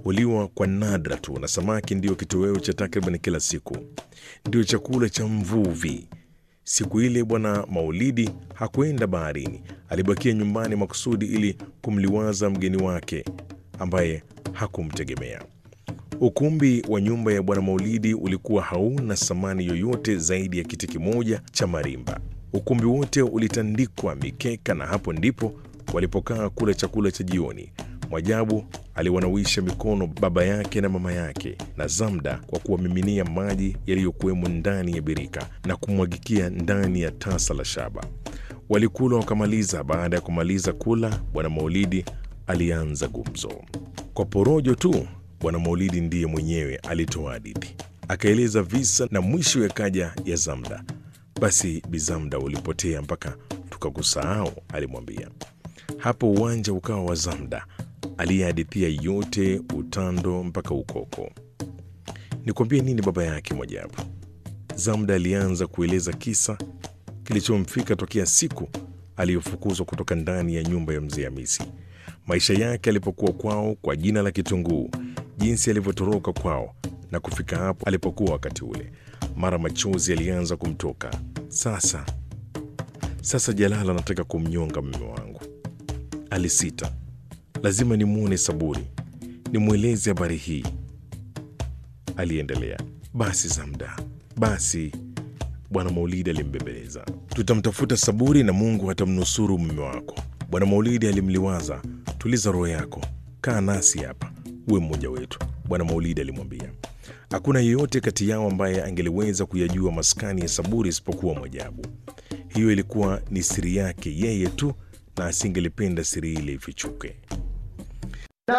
huliwa kwa nadra tu, na samaki ndiyo kitoweo cha takriban kila siku, ndio chakula cha mvuvi. Siku ile Bwana Maulidi hakwenda baharini, alibakia nyumbani makusudi ili kumliwaza mgeni wake ambaye hakumtegemea. Ukumbi wa nyumba ya Bwana Maulidi ulikuwa hauna samani yoyote zaidi ya kiti kimoja cha marimba. Ukumbi wote ulitandikwa mikeka, na hapo ndipo walipokaa kula chakula cha jioni. Mwajabu aliwanawisha mikono baba yake na mama yake na Zamda kwa kuwamiminia maji yaliyokuwemo ndani ya birika na kumwagikia ndani ya tasa la shaba. Walikula wakamaliza. Baada ya kumaliza kula, Bwana Maulidi alianza gumzo kwa porojo tu. Bwana Maulidi ndiye mwenyewe alitoa hadithi, akaeleza visa na mwisho yakaja ya Zamda. Basi Bizamda ulipotea mpaka tukakusahau, alimwambia. Hapo uwanja ukawa wa Zamda aliyehadithia yote, utando mpaka ukoko. Nikwambie nini baba yake Mwajabu? Zamda alianza kueleza kisa kilichomfika tokea siku aliyofukuzwa kutoka ndani ya nyumba ya mzee Hamisi, maisha yake alipokuwa kwao kwa jina la Kitunguu, jinsi alivyotoroka kwao na kufika hapo alipokuwa wakati ule. Mara machozi alianza kumtoka. Sasa sasa, Jalala anataka kumnyonga mume wangu, alisita. Lazima nimwone Saburi, nimweleze habari hii, aliendelea. Basi Zamda, basi Bwana Maulidi alimbembeleza, tutamtafuta Saburi na Mungu atamnusuru mume wako. Bwana Maulidi alimliwaza, tuliza roho yako, kaa nasi hapa, uwe mmoja wetu. Bwana Maulidi alimwambia hakuna yeyote kati yao ambaye angeliweza kuyajua maskani ya Saburi isipokuwa Mwajabu. Hiyo ilikuwa ni siri yake yeye tu, na asingelipenda siri ile ifichuke.